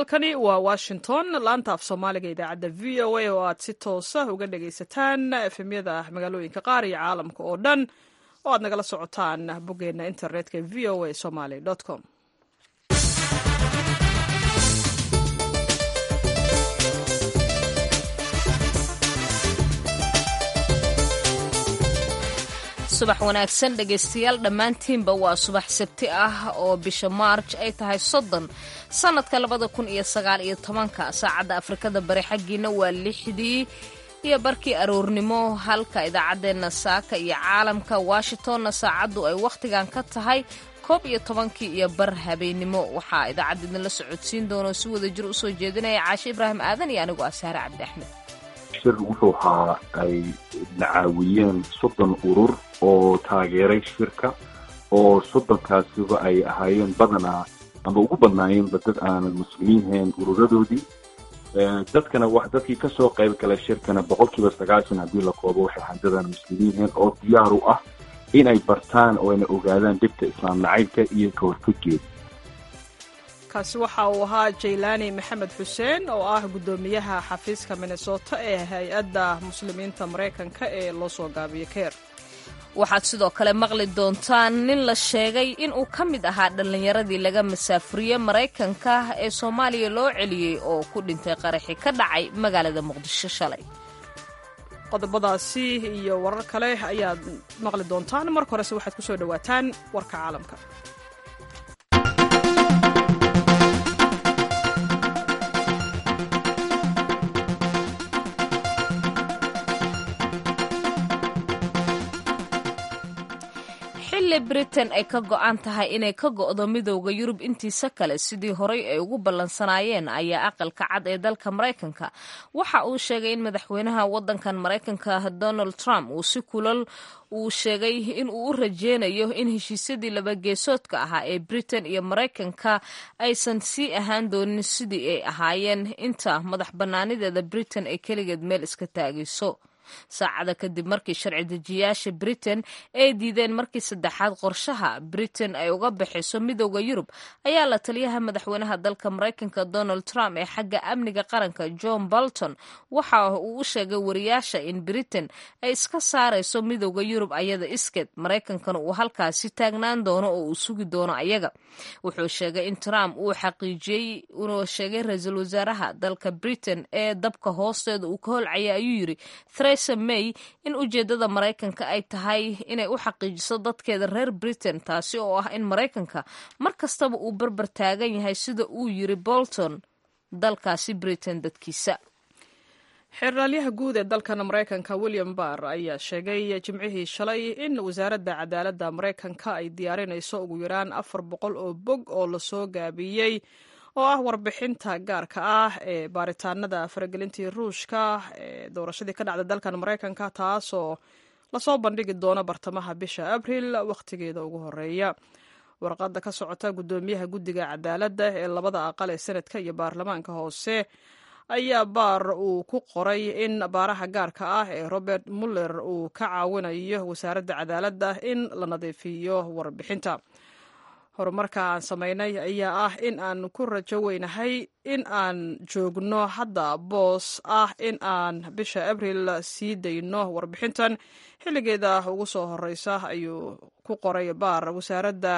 halkani waa washington laanta af soomaaliga idaacadda v o a oo aad si toosa uga dhagaysataan efemyada magaalooyinka qaar iyo caalamka oo dhan oo aad nagala socotaan boggeena internetka v o a somaly com subax wanaagsan dhegaystayaal dhammaantiinba waa subax sabti ah oo bisha maarj ay tahay soddon sannadka labada kun iyo sagaal iyo tobanka saacadda afrikada bari xaggiina waa lixdii iyo barkii aroornimo halka idaacaddeenna saaka iyo caalamka washingtonna saacaddu ay wakhtigan ka tahay koob iyo tobankii iyo bar habeennimo waxaa idaacadda idinla socodsiin doonoo si wada jir usoo jeedinaya caashe ibraahim aadan iyo anigoo asaare cabdi axmed shir wuxuu ahaa ay nacaawiyeen soddon urur oo taageeray shirka oo soddonkaasiba ay ahaayeen badanaa ama ugu badnaayeenba dad aanan muslimiinhayn ururadoodii dadkana dadkii kasoo qayb galay shirkana boqol kiiba sagaashan haddii la koobo waxay ahaan dad aan muslimiinhayn oo diyaar u ah inay bartaan oo ayna ogaadaan dhibta islaam nacaybka iyo ka hortaggeeda kaasi waxa uu ahaa jaylaani maxamed xuseen oo ah guddoomiyaha xafiiska minnesota ee hay-adda muslimiinta maraykanka ee loo soo gaabiyo keer waxaad sidoo kale maqli doontaan nin la sheegay in uu ka mid ahaa dhallinyaradii laga masaafuriyey maraykanka ee soomaaliya loo celiyey oo ku dhintay qaraxi ka dhacay magaalada muqdisho shalay qodobadaasi iyo warar kale ayaad maqli doontaan marka horese waxaad ku soo dhowaataan warka caalamka xilli britain ay ka go-an tahay inay ka go'do midowda yurub intiisa kale sidii horay ay ugu ballansanaayeen ayaa aqalka cad ee dalka maraykanka waxa uu sheegay in madaxweynaha waddankan maraykanka donald trump uu si kulal uu sheegay in uu u rajeynayo in heshiisyadii labageesoodka ahaa ee britain iyo maraykanka aysan sii ahaan doonin sidii ay ahaayeen inta madax bannaanideeda britain ay keligeed meel iska taagayso saacada kadib markii sharci dejiyaasha britain ay diideen markii saddexaad qorshaha britain ay uga baxayso midowda yurub ayaa la taliyaha madaxweynaha dalka maraykanka donald trump ee xagga amniga qaranka john bolton waxa uu u sheegay wariyaasha in britain ay iska saarayso midowda yurub ayada iskeed maraykankana uu halkaasi taagnaan doono oo uu sugi doono ayaga wuxuu sheegay in trump uu xaqiijiyey inuu sheegay ra-iisul wasaaraha dalka britain ee dabka hoosteeda uu ka holcaya ayuu yiri may in ujeedada maraykanka ay tahay inay u xaqiijiso dadkeeda reer britain taasi oo ah in maraykanka mar kastaba uu barbar taagan yahay sida uu yiri bolton dalkaasi britain dadkiisa xeeraalyaha guud ee dalkan maraykanka william barr ayaa sheegay jimcihii shalay in wasaaradda cadaaladda maraykanka ay diyaarinayso ugu yaraan afar boqol oo bog oo lasoo gaabiyey oo ah warbixinta gaarka ah ee baaritaanada faragelintii ruushka ee doorashadii ka dhacda dalkan maraykanka taasoo lasoo bandhigi doono bartamaha bisha abril wakhtigeeda ugu horeeya warqadda ka socota guddoomiyaha guddiga cadaaladda ee labada aqal ee senadka iyo baarlamaanka hoose ayaa baar uu ku qoray in baaraha gaarka ah ee robert muller uu ka caawinayo wasaaradda cadaaladda in la nadiifiyo warbixinta horumarka aan samaynay ayaa ah in aan ku rajo weynahay in aan joogno hadda boos ah in aan bisha abril sii dayno warbixintan xilligeeda ugu soo horeysa ayuu ku qoray baar wasaaradda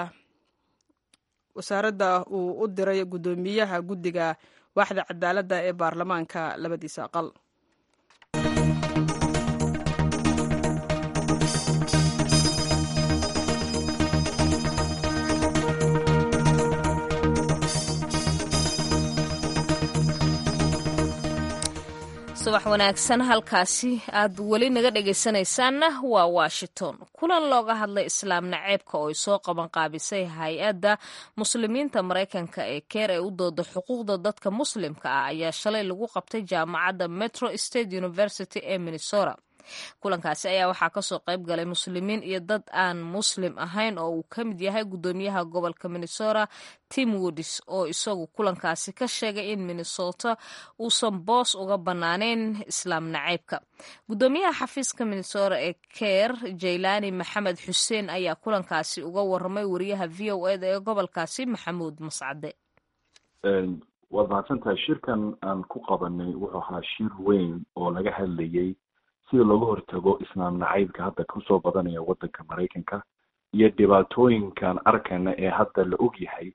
wasaaradda uu u diray guddoomiyaha guddiga waaxda cadaaladda ee baarlamaanka labadiisa aqal subax wanaagsan halkaasi aad weli naga dhegaysanaysaanna waa washington kulan looga hadlay islaam naceebka oo ay soo qaban qaabisay hay-adda muslimiinta maraykanka ee keer ee u dooda xuquuqda dadka muslimka ah ayaa shalay lagu qabtay jaamacadda metro state university ee minnesota kulankaasi ayaa waxaa kasoo qayb galay muslimiin iyo dad aan muslim ahayn oo uu ka mid yahay guddoomiyaha gobolka minnesota tim woodis oo isagu kulankaasi ka sheegay in minnesota uusan boos uga bannaaneyn islaam nacaybka guddoomiyaha xafiiska minnesota ee keer jaylani maxamed xuseen ayaa kulankaasi uga waramay wariyaha v o eda ee gobolkaasi maxamuud mascade waad mahadsan tahay shirkan aan ku qabanay wuxuu ahaa shir weyn oo laga hadlayay sida looga hortago islaam nacaybka hadda kusoo badanaya waddanka maraykanka iyo dhibaatooyinkan arkana ee hadda la og yahay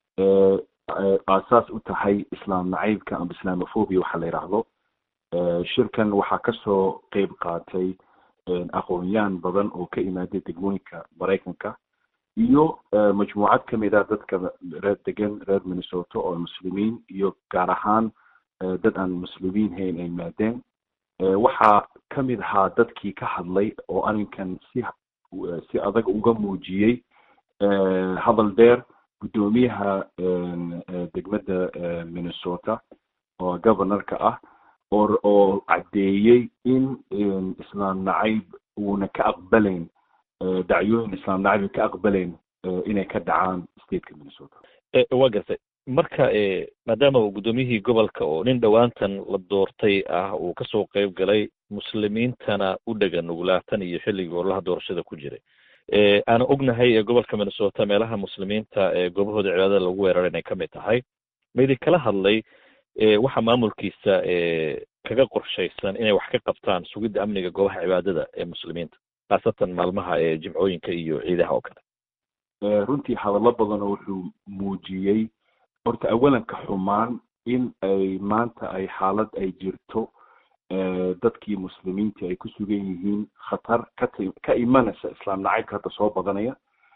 aasaas u tahay islaam nacaybka ama islamophobia waxaa la yidhaahdo shirkan waxaa kasoo qeyb qaatay aqoon-yaan badan oo ka imaaday degmooyinka maraykanka iyo majmuucad kamid a dadka reer degan reer minnesota oo muslimiin iyo gaar ahaan dad aan muslimiin hayn ay yimaadeen waxaa kamid ahaa dadkii ka hadlay oo arrinkan si si adag uga muujiyey hadal dheer guddoomiyaha degmada minnesota oo governorka ah oo oo caddeeyey in islaam nacayb uuna ka aqbalayn dacyooyin islaam nacayb ay ka aqbalayn inay ka dhacaan stateka minnesota waa gartay marka maadaama uu guddoomiyihii gobolka oo nin dhowaantan la doortay ah uu kasoo qeyb galay muslimiintana u dhegan nuglaatan iyo xilligii ololaha doorashada ku jiray aana ognahay ee gobolka minnesota meelaha muslimiinta ee goobahooda cibaadada lagu weeraray inay kamid tahay ma idin kala hadlay waxa maamulkiisa kaga qorshaysan inay wax ka qabtaan sugidda amniga goobaha cibaadada ee muslimiinta khaasatan maalmaha ee jimcooyinka iyo ciidaha oo kale runtii hadallo badan oo wuxuu muujiyey horta awalanka xumaan in ay maanta ay xaalad ay jirto dadkii muslimiinta ay ku sugan yihiin khatar kat ka imanaysa islaam nacaybka hadda soo badanaya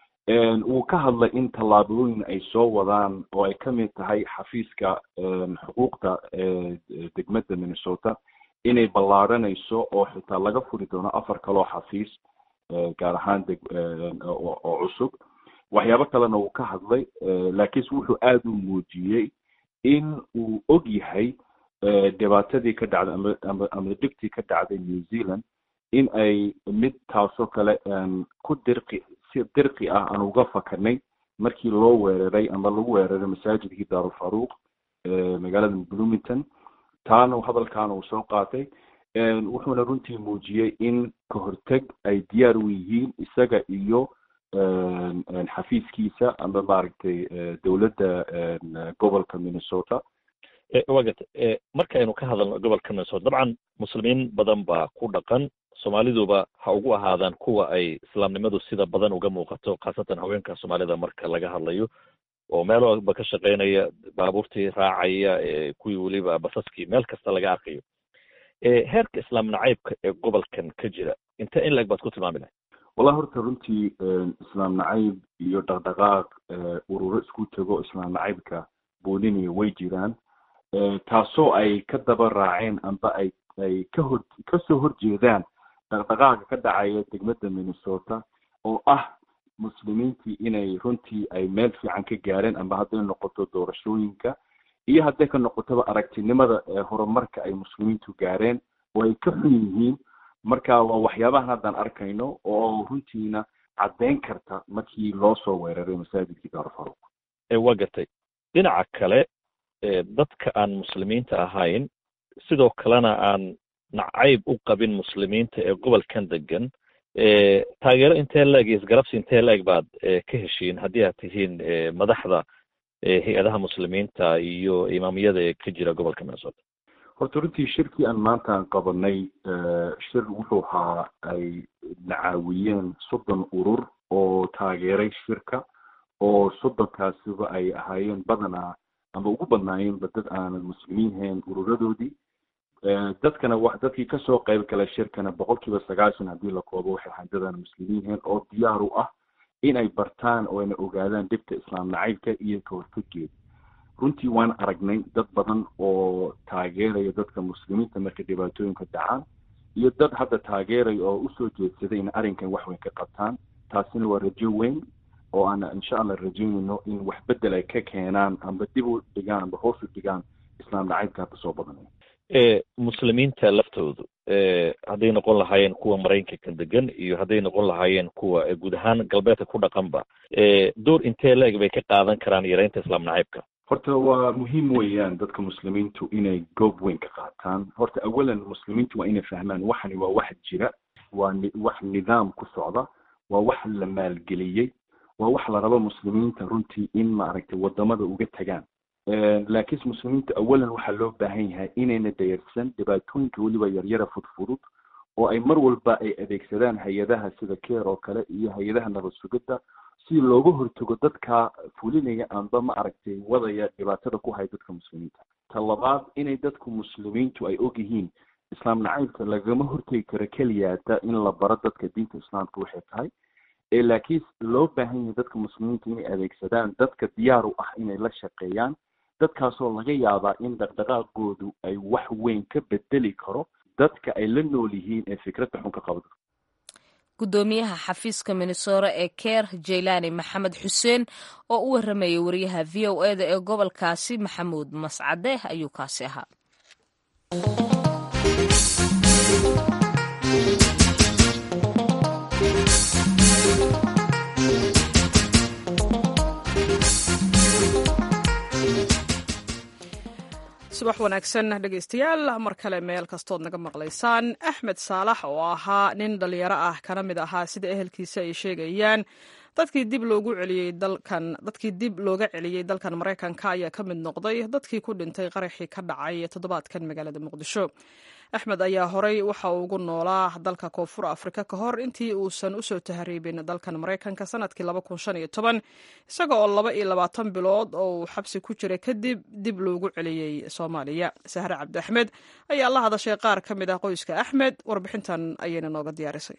wuu ka hadlay in tallaabooyin ay soo wadaan oo ay kamid tahay xafiiska xuquuqda degmada minnesota inay ballaaranayso oo xitaa laga furi doono afar kaloo xafiis gaar ahaan deg oo cusub waxyaabo kalena wuu ka hadlay laakiinse wuxuu aada u muujiyey in uu og yahay dhibaatadii ka dhacday ama ama ama dhibtii ka dhacday new zealand in ay mid taasoo kale ku dirqi si dirqi ah aan uga fakarnay markii loo weeraray ama lagu weeraray masaajidkii daarulfaruuq magaalada bloomington taana hadalkaana uu soo qaatay wuxuuna runtii muujiyey in ka horteg ay diyaar u yihiin isaga iyo xafiiskiisa ama maaragtay dowladda gobolka minnesota wa garta marka aynu ka hadalno gobolka minnesota dabcan muslimiin badan baa ku dhaqan soomaaliduba ha ugu ahaadaan kuwa ay islaamnimadu sida badan uga muuqato khaasatan haweenka soomaalida marka laga hadlayo oo meel walba ka shaqeynaya baabuurtii raacaya kuwii weliba basaskii meel kasta laga arkayo heerka islaam nacaybka ee gobolkan ka jira inte in leg baad ku tilmaami lahay wallahi horta runtii islaam nacayb iyo dhaqdhaqaaq ururo isku tego islaam nacaybka booliniya way jiraan taasoo ay ka daba raaceen amba ay ay ka hor kasoo horjeedaan dhaqdhaqaaqa ka dhacaya degmada minnesota oo ah muslimiintii inay runtii ay meel fiican ka gaareen amba hadday noqoto doorashooyinka iyo hadday ka noqotoba aragtinimada horumarka ay muslimiintu gaareen oo ay ka xun yihiin marka waa waxyaabahan haddaan arkayno oo runtiina caddeyn karta markii loo soo weeraray masaajidkii daarufaruuq waa gartay dhinaca kale dadka aan muslimiinta ahayn sidoo kalena aan nacayb u qabin muslimiinta ee gobolkan degan taageero intee la-eg iyo isgarabsi intee la-eg baad ka heshiin haddii aad tihiin madaxda hay-adaha muslimiinta iyo imaamiyada ee ka jira gobolka minnesota horta runtii shirkii aan maanta aan qabanay shir wuxuu ahaa ay nacaawiyeen soddon urur oo taageeray shirka oo soddonkaasiba ay ahaayeen badanaa ama ugu badnaayeenba dad aanan muslimiin hayn ururadoodii dadkana wa dadkii kasoo qayb galay shirkana boqol kiiba sagaashan haddii la koobo waxay ahayn dad aan muslimiin hayn oo diyaar u ah inay bartaan oo ayna ogaadaan dhibta islaam nacaybka iyo ka hortaggeeda runtii waan aragnay dad badan oo taageeraya dadka muslimiinta markay dhibaatooyinka dhacaan iyo dad hadda taageeraya oo usoo jeedsaday in arrinkan wax weyn ka qabtaan taasina waa rajo weyn oo aan insha allah rajaynayno in wax bedel ay ka keenaan amba dib u dhigaan amba hoos u dhigaan islaam nacaybka hadda soo badanaya muslimiinta laftoodu hadday noqon lahaayeen kuwa maraykanka degan iyo hadday noqon lahaayeen kuwa guud ahaan galbeedka ku dhaqanba door intee la-eg bay ka qaadan karaan yareynta islaam nacaybka horta waa muhiim weeyaan dadka muslimiintu inay goob weyn ka qaataan horta awalan muslimiintu waa inay fahmaan waxani waa wax jira waa wax nidaam ku socda waa wax la maalgeliyey waa wax la rabo muslimiinta runtii in maaragtay wadamada uga tagaan laakiinse muslimiinta awalan waxaa loo baahan yahay inayna dayarsan dhibaatooyinka weliba yaryara fudfudud oo ay mar walba ay adeegsadaan hay-adaha sida care oo kale iyo hay-adaha nabad sugidda si looga hortago dadka fulinaya amba ma aragtay wadaya dhibaatada ku haya dadka muslimiinta ta labaad inay dadku muslimiintu ay og yihiin islaam nacaybka lagama hortegi karo keliyaata in la baro dadka diinta islaamka waxay tahay ee laakiin loo baahan yahay dadka muslimiinta inay adeegsadaan dadka diyaar u ah inay la shaqeeyaan dadkaasoo laga yaabaa in dhaqdhaqaaqoodu ay wax weyn ka bedeli karo dadka ay la nool yihiin ee fikradda xun ka qabda gudoomiyaha xafiiska minnesora ee keer jaylaani maxamed xuseen oo u waramayay wariyaha v o e da ee gobolkaasi maxamuud mascade ayuu kaasi ahaa subax wanaagsan dhegaystayaal mar kale meel kastood naga maqlaysaan axmed saalax oo ahaa nin dhalinyaro ah kana mid ahaa sida ehelkiisa ay sheegayaan dadkii dib loogu celiyey dalkan dadkii dib looga celiyey dalkan maraykanka ayaa ka mid noqday dadkii ku dhintay qaraxii ka dhacay toddobaadkan magaalada muqdisho axmed ayaa horey waxa uu ugu noolaa dalka koonfur afrika ka hor intii uusan usoo tahriibin dalkan maraykanka sanadkii isaga oo laba iyo labaatan bilood oo uu xabsi ku jiray kadib dib loogu celiyey soomaaliya sahre cabdi axmed ayaa la hadashay qaar ka mid ah qoyska axmed warbixintan ayayna nooga diyaarisay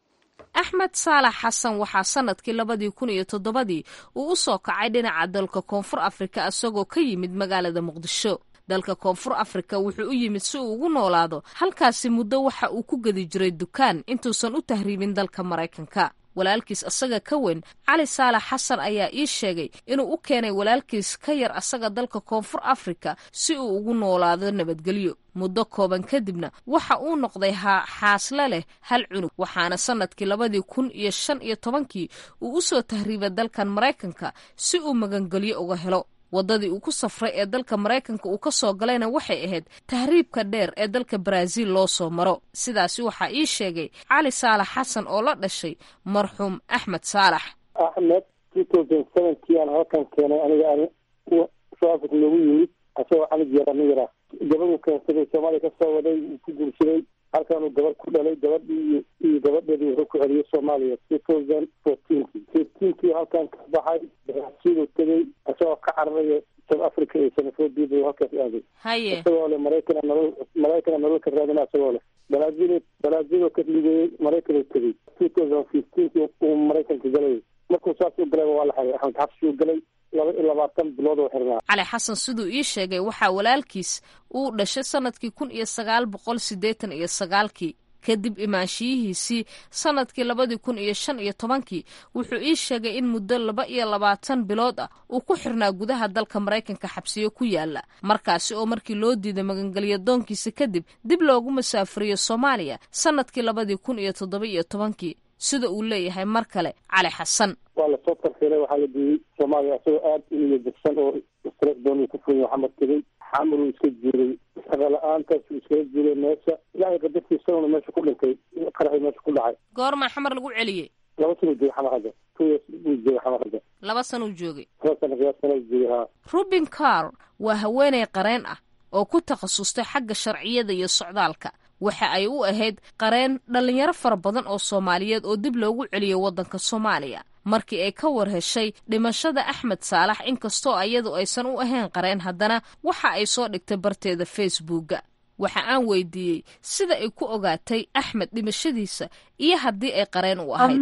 axmed saalax xasan waxaa sanadkii labadii kun iyo toddobadii uu u soo kacay dhinaca dalka koonfur afrika isagoo ka yimid magaalada muqdisho dalka koonfur afrika wuxuu u yimid si uu ugu noolaado halkaasi muddo waxa uu ku gedi jiray dukaan intuusan u tahriibin dalka maraykanka walaalkiis asaga ka weyn cali saalax xasan ayaa ii sheegay inuu u keenay walaalkiis ka yar asaga dalka koonfur afrika si uu ugu noolaado nabadgelyo muddo kooban kadibna waxa uu noqday ha xaasle leh hal cunug waxaana sanadkii labadii kun iyo shan iyo tobankii uu u soo tahriibay dalkan maraykanka si uu magangelyo uga helo waddadii uu ku safray ee dalka maraykanka uu ka soo galayna waxay ahayd tahriibka dheer ee dalka baraaziil loo soo maro sidaasi waxaa ii sheegay cali saalax xasan oo la dhashay marxuum axmed saalax axmed two thousand seventy aan halkan keenay aniga aan soo africa noogu yimid asagoo canig yara nin yara gabaduu keensaday soomaaliya kasoo waday uu ku guursaday halkaanuu gabadh ku dhalay gabadhii iyo gabadheedii wuxuu ku celiyey soomaaliya two thousand fourteenki fifteenkii halkan ka baxay baraasiiluu tegey isagoo ka cararaya south africa iyo sanafodii buu halkaas aaday haye isagoo leh maraykana nolol maraykana nolol ka raadina isagoo leh baraazil baraazil ka ligeeyey maraykan uu tegey two thousand fifteenkii uu maraykanka galayay markuu saas u galayba waa la xaray axmed xabsi uu galay laba iyo labaatan bilood oo xirnaa cali xasan siduu ii sheegay waxaa walaalkiis uu dhashay sanadkii kun iyo sagaal boqol siddeetan iyo sagaalkii kadib imaanshiyihiisii sanadkii labadii kun iyo shan iyo tobankii wuxuu ii sheegay in muddo laba iyo labaatan bilood ah uu ku xirnaa gudaha dalka maraykanka xabsiyo ku yaala markaasi oo markii loo diiday magangelyo doonkiisa kadib dib loogu masaafuriyo soomaaliya sanadkii labadii kun iyo toddoba iyo tobankii sida uu leeyahay mar kale cali xasan waa lasoo tarfiilay waxaa la diiyey soomaaliya isagoo aad iniyo degsan oo stress doon ku funya xamar tegey xamaruu iska jiiray shaqa la-aantaasuu iskaga jiiray meesha ilaahay qadartiisaguna meesha ku dhintay qaraxii meesha ku dhacay goormaa xamar lagu celiyey laba sanuu joogay xamar hadda two years buu joogay xamar hadda laba sanuu joogay laba sana qiyaas sana joogay haa rubin carr waa haweeney qareen ah oo ku takhasustay xagga sharciyada iyo socdaalka waxa ay u ahayd qareen dhallinyaro fara badan oo soomaaliyeed oo dib loogu celiyo waddanka soomaaliya markii ay ka war heshay dhimashada axmed saalax inkastoo iyadu aysan u ahayn qareen haddana waxa ay soo dhigtay barteeda facebookga waxa aan weydiiyey sida ay ku ogaatay axmed dhimashadiisa iyo haddii ay qareen u ahayd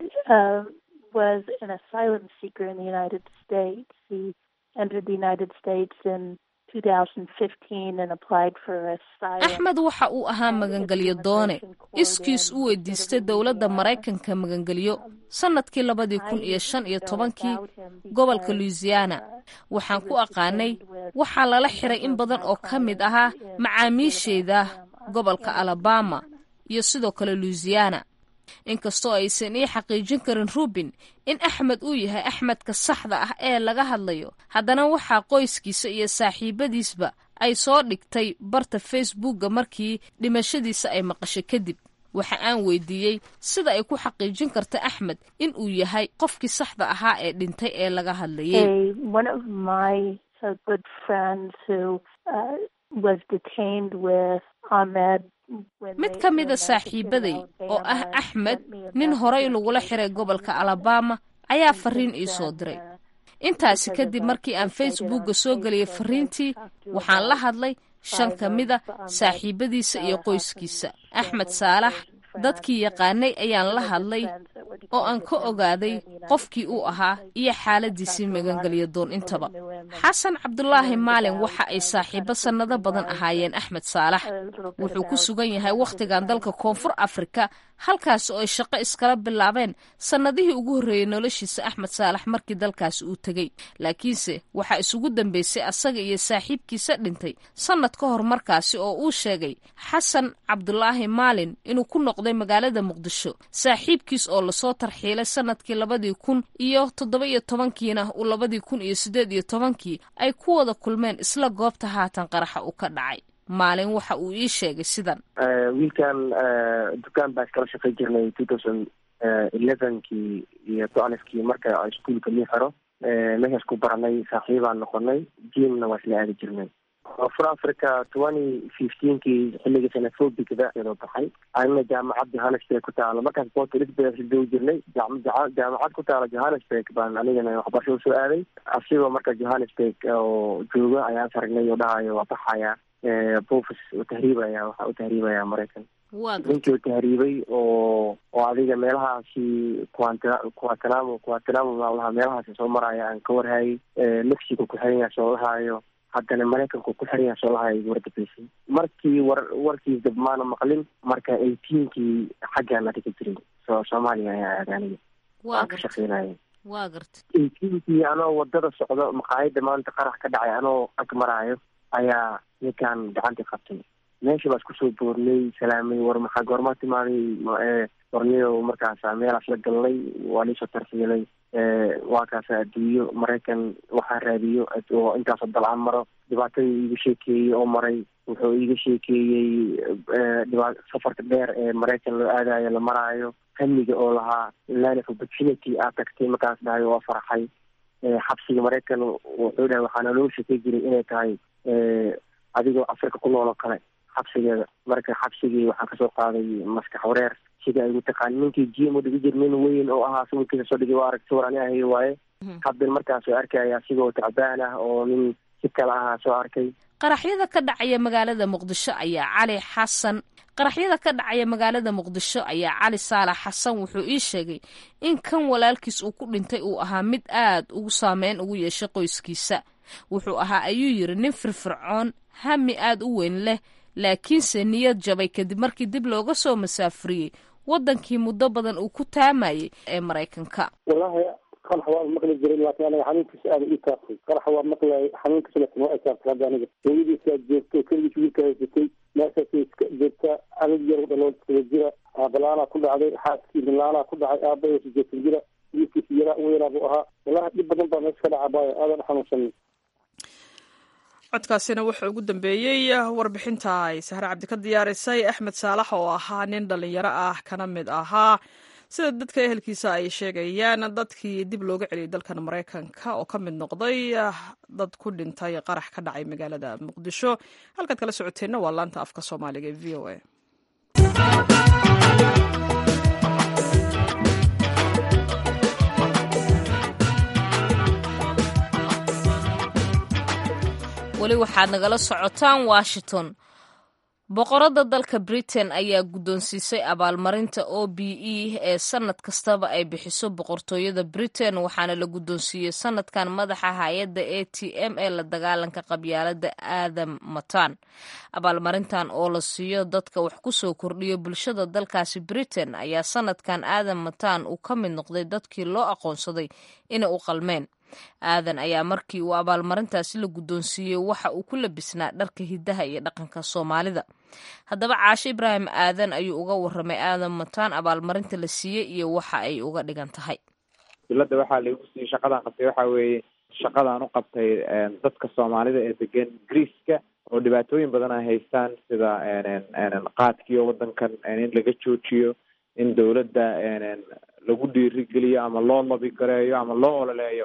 axmed waxa uu ahaa magangelyo doone iskiis u weydiistay dowladda maraykanka magangelyo sanadkii labadii kun iyo shan iyo tobankii gobolka louisiana waxaan ku aqaanay waxaa lala xiray in badan oo ka mid ahaa macaamiisheyda gobolka alabama iyo sidoo kale louisiana inkastoo aysan ii xaqiijin karin rubin in axmed uu yahay axmedka saxda ah ee laga hadlayo haddana waxaa qoyskiisa iyo saaxiibadiisba ay soo dhigtay barta facebookga markii dhimashadiisa ay maqashay kadib waxa aan weydiiyey sida ay ku xaqiijin karta axmed in uu yahay qofkii saxda ahaa ee dhintay ee laga hadlayay mid ka mida saaxiibaday oo ah axmed nin horey lagula xiray gobolka alabama ayaa fariin ii soo diray intaasi kadib markii aan facebookga soo geliyay fariintii waxaan la hadlay shan ka mida saaxiibadiisa iyo qoyskiisa axmed saalax dadkii yaqaanay ayaan la hadlay oo aan ka ogaaday qofkii uu ahaa iyo xaaladiisii magangelya doon intaba xasan cabdulaahi maalin waxa ay saaxiibo sannado badan ahaayeen axmed saalax wuxuu ku sugan yahay wakhtigan dalka koonfur afrika halkaas oo ay shaqo iskala bilaabeen sannadihii ugu horreeyey noloshiisa axmed saalax markii dalkaasi uu tegey laakiinse waxaa isugu dambeysay asaga iyo saaxiibkiisa dhintay sannad ka hor markaasi oo uu sheegay xasan cabdulaahi maalin inuu ku noqday magaalada muqdisho saaxiibkiis oo lasoo tarxiilay sannadkii labadii kun iyo toddoba iyo tobankiina uu labadii kun iyo siddeed iyo tobankii ay ku wada kulmeen isla goobta haatan qaraxa uu ka dhacay maalin waxa uu ii sheegay sidan wiilkan dukaan baa iskala shaqay jirnay two thousand elevenkii iyo twelfkii marka iskuolka lii xero meeshaas ku baranay saaxiibaan noqonay jimna waa isla aadi jirnay koonfur africa twenty fifteenkii xilligii xenophobiga soo baxay anina jaamacad johannesburg ku taalo markaas port elizabeth joogi jirnay jaamacad ku taalo johannesburg baan anigana waxbarasho usoo aaday asigoo marka johannesburg oo jooga ayaan aragnay oo dhahayo waa baxaya bofis u tahriibaya waxa u tahriibaya maraykan ninkii u tahriibay oo oo adiga meelahaasi quanta quantanamo quantanamo maalaha meelahaasi soo maraya aan ka warhayay mexico ku xiran yahay soo lahaayo haddana maraykanku ku xiran yahay soo lahaayo igu wardabeysay markii war warkii dab maana maqlin marka eighteenkii xaggaan adiga jiray so soomaaliya ayaa aaday aniga aan ka shaqeynaya waa garta eighteenkii anoo wadada socdo maqaayada maanta qarax ka dhacay anoo ag maraayo ayaa ninkaan gacantii qabtay meesha baa isku soo boornay salaamay war maxaa goormaa timaaday warniyo markaasa meelaas la galnay waa liisoo tarfiilay waa kaasa adduunyo maraykan waxaa raadiyo oo intaasoo dalcaan maro dhibaatadii iiga sheekeeyey oo maray wuxuu iiga sheekeeyey dhiba safarka dheer ee maraykan loo aadayo la maraayo hamiga oo lahaa line of opportunity aad tagtay markaas dhahay waa farxay xabsiga maraykan wuxuu dhahay waxaana loo sheekey jiray inay tahay adigoo africa ku nool oo kale xabsigeeda marka xabsigii waxaan kasoo qaaday maskax wareer sida ay ugu taqaani ninkii gm u dhigi jir nin weyn oo ahaa sawirkiisa soo dhigay waa arag sawir ani ahay waaye haddan markaas arkaya asigoo tacbaan ah oo nin si kale ahaa soo arkay qaraxyada ka dhacaya magaalada muqdisho ayaa cali xasan qaraxyada ka dhacaya magaalada muqdisho ayaa cali saalax xasan wuxuu ii sheegay in kan walaalkiis uu ku dhintay uu ahaa mid aad ugu saameyn ugu yeeshay qoyskiisa wuxuu ahaa ayuu yidhi nin firfircoon hami aad u weyn leh laakiinse niyad jabay kadib markii dib looga soo masaafuriyey waddankii muddo badan uu ku taamayay ee maraykanka wallahi qaraxa waa maqli jiray laakiin aniga xanuunkiisa aada ii taabtay qaraxa waa maqlay xanuunkiisa laakiin waa itaabtay hadda aniga hooyadiisa aad joogto keligiis wiilka haysatay meeshaasay iska joogtaa anig yar dhalool iskaga jira aabalaanaa ku dhacday xaaskii laanaa ku dhacay aabaya sijeetan jira wiilkiisa yaraa ugu yaraa buu ahaa wallahi dhib badan baa meesha ka dhaca baayo aadan xanuunsanay codkaasina wuxuu ugu dambeeyey warbixinta ay sahre cabdi ka diyaarisay axmed saalax oo ahaa nin dhalinyaro ah kana mid ahaa sida dadka ehelkiisa ay sheegayaan dadkii dib looga celiyay dalkan maraykanka oo ka mid noqday dad ku dhintay qarax ka dhacay magaalada muqdisho halkaad kala socoteenna waa laanta afka soomaaliga ee v o a weli waxaad nagala socotaan washington boqorada dalka britain ayaa guddoonsiisay abaalmarinta o b e ee sanad kastaba ay bixiso boqortooyada britain waxaana la guddoonsiiyey sanadkan madaxa hay-adda a t m ee la dagaalanka qabyaalada aadam matan abaalmarintan oo la siiyo dadka wax kusoo kordhiyo bulshada dalkaasi britain ayaa sanadkan aadam matan uu ka mid noqday dadkii loo aqoonsaday inay u qalmeen aadan ayaa markii uu abaalmarintaasi la guddoonsiiyey waxa uu ku labisnaa dharka hiddaha iyo dhaqanka soomaalida haddaba caashe ibraahim aadan ayuu uga warramay aadan mataan abaalmarinta la siiyey iyo waxa ay uga dhigan tahay dowladda waxaa laigu siiyey shaqadaan qabtay waxa weeye shaqadaan u qabtay dadka soomaalida ee degan greeceka oo dhibaatooyin badan ay haystaan sida qaadkiiyo waddankan in laga joojiyo in dowladda lagu dhiirigeliyo ama loo labi gareeyo ama loo ololeeyo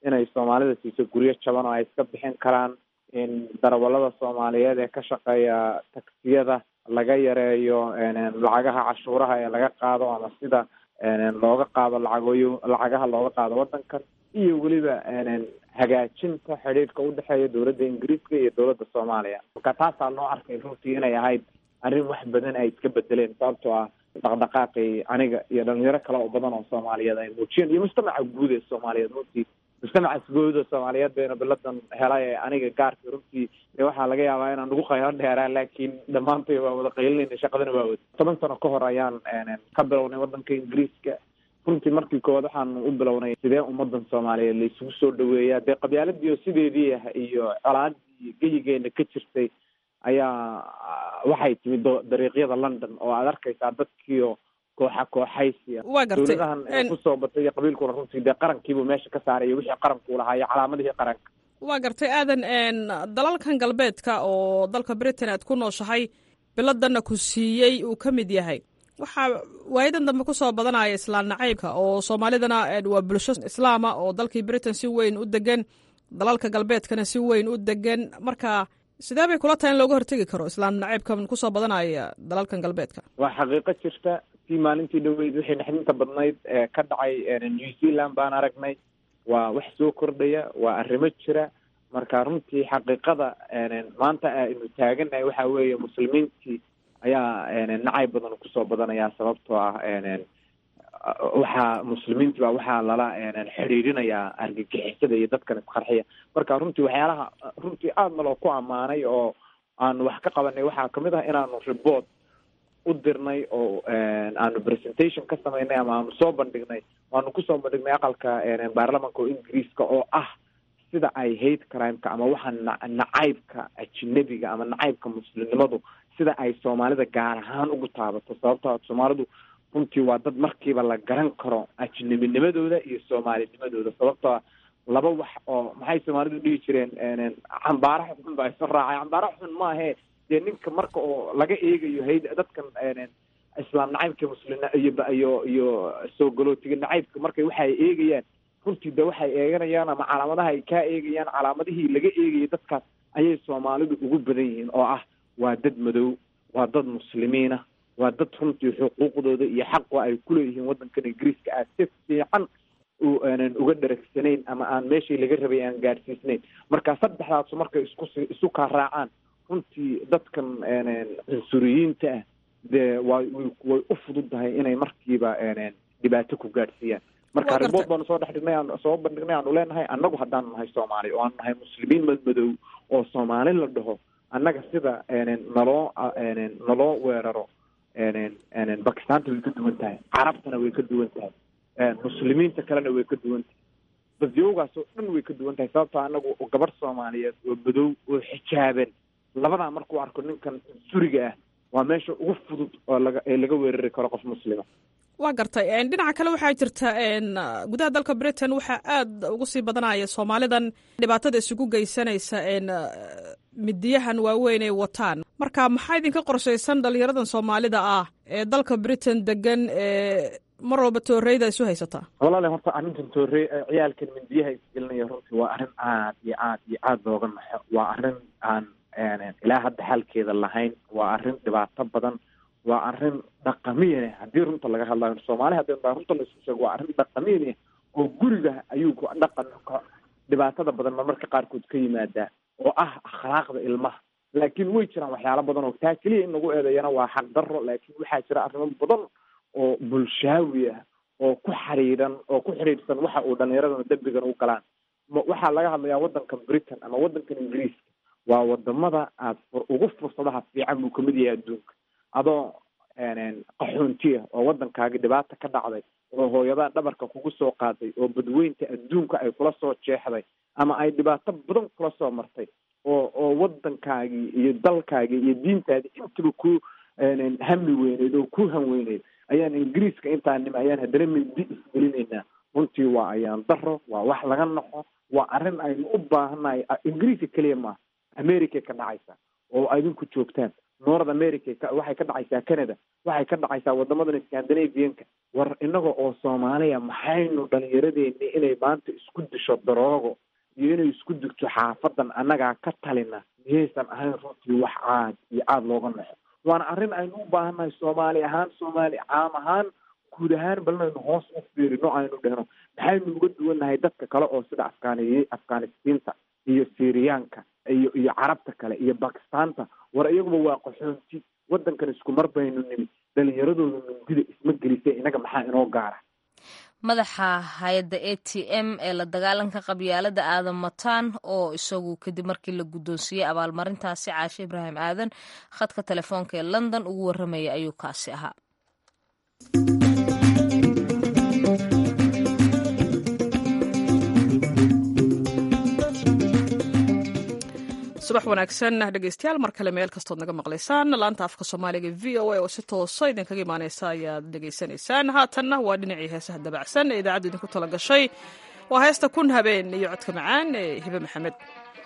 inay soomaalida siiso guryo jaban oo ay iska bixin karaan in darawalada soomaaliyeed ee ka shaqeeya taksiyada laga yareeyo lacagaha cashuuraha ee laga qaado ama sida looga qaado lacagooyo lacagaha looga qaado wadankan iyo weliba hagaajinta xidhiidhka udhexeeya dowladda ingiriiska iyo dowladda soomaaliya marka taasaa loo arkay runtii inay ahayd arrin wax badan ay iska bedeleen sababtoo ah dhaqdhaqaaqii aniga iyo dhalinyaro kale oo badan oo soomaaliyeed ay muujiyeen iyo mujtamaca guud ee soomaaliyeed runtii mujtamacaas guud oo soomaaliyeed bayna biladan helay ee aniga gaarka runtii waxaa laga yaabaa inaan ugu qaylo dheeraa laakiin dhammaantay waa wada qaylinayna shaqadana waa wada toban sano ka hor ayaan ka bilownay wadanka ingiriiska runtii markii koowaad waxaan u bilownay sidee ummadan soomaaliyeed la isugu soo dhaweeyaa dee qabyaaladii oo sideedii ah iyo colaadii geyigeena ka jirtay ayaa waxay timid dariiqyada london oo aad arkaysaa dadkiio kooxa kooxaysiya waa gartay dowladahan kusoo batay iyo qabiilkuna runtii dee qarankiibuu meesha ka saaraya wixii qaranku lahaa iyo calaamadihii qaranka waa gartay aadan dalalkan galbeedka oo dalka britain aad ku nooshahay biladanna ku siiyey uu ka mid yahay waxaa waayadan dambe kusoo badanaya islaan nacaybka oo soomaalidana waa bulsho islaama oo dalkii britain si weyn u degan dalalka galbeedkana si weyn u degan marka sidee bay kula tahay in looga hortegi karo islaam nacaybkan kusoo badanaya dalalkan galbeedka waa xaqiiqo jirta tii maalintii dhaweyd wixii naxdinta badnayd ee ka dhacay new zealand baan aragnay waa wax soo kordhaya waa arrimo jira marka runtii xaqiiqada maanta aynu taaganahay waxa weeye muslimiintii ayaa nacayb badan kusoo badanaya sababtoo ah waxaa muslimiinti baa waxaa lala xidhiirinayaa argagixisada iyo dadkan isqarxiya marka runtii waxyaalaha runtii aada naloo ku ammaanay oo aanu wax ka qabanay waxaa kamid ah inaanu report u dirnay oo aanu presentation ka samaynay ama aanu soo bandhignay waanu kusoo bandhignay aqalka baarlamanka oo ingiriiska oo ah sida ay hate crimeka ama waxa nacaybka ajinabiga ama nacaybka muslimnimadu sida ay soomaalida gaar ahaan ugu taabato sababtoo soomaalidu runtii waa dad markiiba la garan karo ajnabinimadooda iyo soomaalinimadooda sababtoo laba wax oo maxay soomaalidu dhihi jireen cambaaraha xun baa isu raacay cambaaraha xun maahe dee ninka marka oo laga eegayo hay dadkan islaam nacaybka muslim iyo iyo iyo soo galootiga nacaybka markay waxay eegayaan runtii de waxay eeganayaan ama calaamadaha ay kaa eegayaan calaamadihii laga eegayay dadkaas ayay soomaalidu ugu badan yihiin oo ah waa dad madow waa dad muslimiina waa dad runtii xuquuqdooda iyo xaqa ay kuleeyihiin waddankan ingiriiska aad si fiican uga dharagsanayn ama aan meeshii laga rabay aan gaadhsiisnayn marka saddexdaasu markay isku isu kaa raacaan runtii dadkan cunsuriyiinta ah dee way way u fududahay inay markiiba dhibaato ku gaadhsiiyaan marka ribood baanu soo dhex dhignay aan soo bandhignay aanu leenahay annagu haddaanu nahay soomaali oo aanu nahay muslimiin madmadow oo soomaali la dhaho annaga sida naloo naloo weeraro bakistaanta way ka duwan tahay carabtana way ka duwan tahay muslimiinta kalena way ka duwan tahay badyowgaas oo dhan way ka duwan tahay sababtoo anagu gabadh soomaaliyeed oo madow oo xijaaban labadaa markuu arko ninkan suriga ah waa meesha ugu fudud oo laga ee laga weerari karo qof muslima waa gartay dhinaca kale waxaa jirta gudaha dalka britain waxaa aada ugu sii badanaya soomaalidan dhibaatada isugu geysanaysa midiyahan waaweyn ay wataan marka maxaa idinka qorshaysan dhalinyaradan soomaalida ah ee dalka britain degan ee mar walba tooreyda isu haysataa walaale horta arrintan toorey ciyaalkan mindiyaha isgelinaya runtii waa arrin aad iyo aad iyo aada looga naxo waa arrin aan ilaa hadda xalkeeda lahayn waa arrin dhibaato badan waa arrin dhaqamiyan haddii runta laga hadlayo soomaali haddii baa runta laisku sheego waa arrin dhaqamiyan oo guriga ayuu dhaqan dhibaatada badan marmarka qaarkood ka yimaadaa oo ah akhlaaqda ilmaha laakiin way jiraan waxyaalo badan oo taa keliya in lagu eedeeyana waa xaq darro laakiin waxaa jira arrimo badan oo bulshaawi ah oo ku xiriiran oo ku xiriirsan waxa uu dhallinyaradana dembigan u galaan waxaa laga hadlayaa waddankan britain ama waddankan ingiriiska waa wadamada aad ugu fursadaha fiican buu kamid yahay adduunka adoo qaxoontiya oo waddankaagi dhibaata ka dhacday oo hooyadaa dhabarka kugu soo qaaday oo badweynta adduunka ay kula soo jeexday ama ay dhibaato badan kula soo martay oo oo waddankaagii iyo dalkaagii iyo diintaadii intaba ku hami weyneyd oo ku hanweyneyd ayaan ingiriiska intaanim ayaan haddana mindi isgelinaynaa runtii waa ayaan daro waa wax laga naxo waa arrin aynu u baahannahay ingiriiska keliya maaha america ka dhacaysa oo adinku joogtaan north america waxay ka dhacaysaa canada waxay ka dhacaysaa wadamadan scandinavianka war inaga oo soomaaliya maxaynu dhalinyaradeenni inay maanta isku disho daroogo iyo inay isku digto xaafadan annagaa ka talina miyaysan ahayn runtii wax caad iyo aada looga naxo waana arrin aynu u baahannahay soomaali ahaan soomaali caam ahaan guud ahaan balinaynu hoos u fiirino aynu dhehno maxaynu uga duwannahay dadka kale oo sida afgaaniy afghanistiinta iyo syriyaanka iyo iyo carabta kale iyo bakistaanta war iyaguba waa qaxoonti waddankan isku mar baynu nimi dhalinyaradooda mindida isma gelisay inaga maxaa inoo gaara madaxa hay-adda a t m ee la dagaalanka qabyaalada aadan mataan oo isagu kadib markii la guddoonsiiyey abaalmarintaasi caashe ibraahim aadan khadka telefoonka ee london ugu warramaya ayuu kaasi ahaa subax wanaagsan dhegeystayaal mar kale meel kastood naga maqlaysaan laanta afka soomaaliga v o a oo si toosa idinkaga imaaneysa ayaad dhegeysanaysaan haatanna waa dhinacii heesaha dabacsan ee idaacaddu idinku tala gashay waa heesta kun habeen iyo codka macaan ee hibe maxamed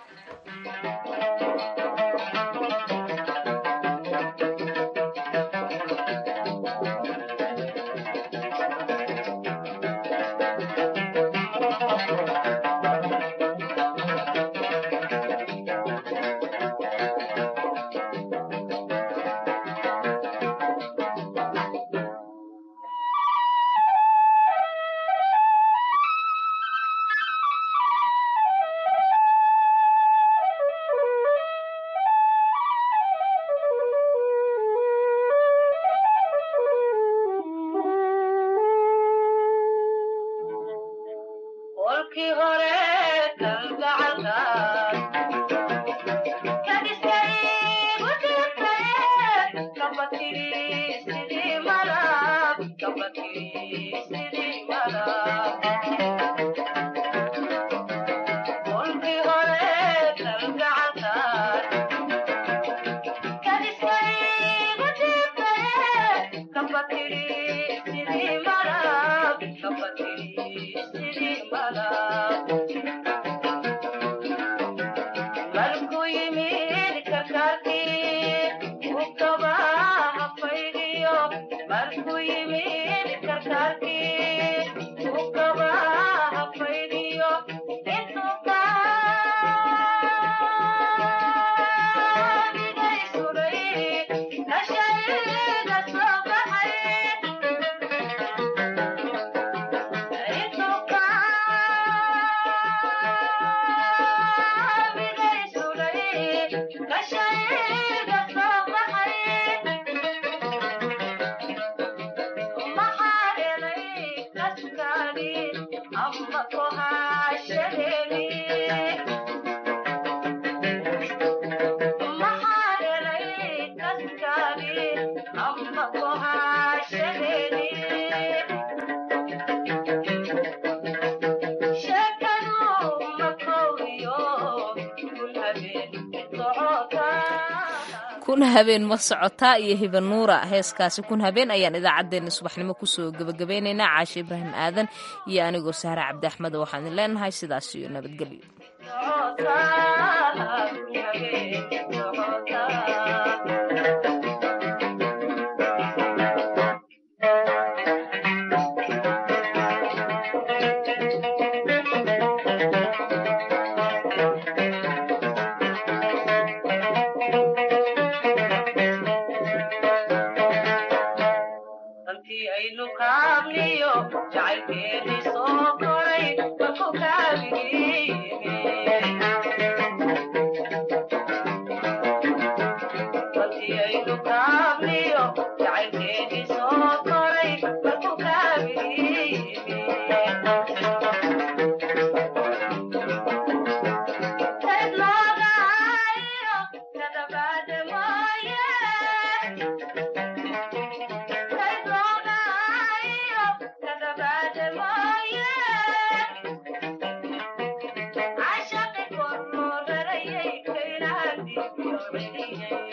kun habeen ma socotaa iyo hibanuura heeskaasi kun habeen ayaan idaacaddeenna subaxnimo kusoo gebagabeynaynaa caashe ibraahim aadan iyo anigoo sahre cabdi axmed waxaan idin leenahay sidaas iyo nabadgelyo Thank you.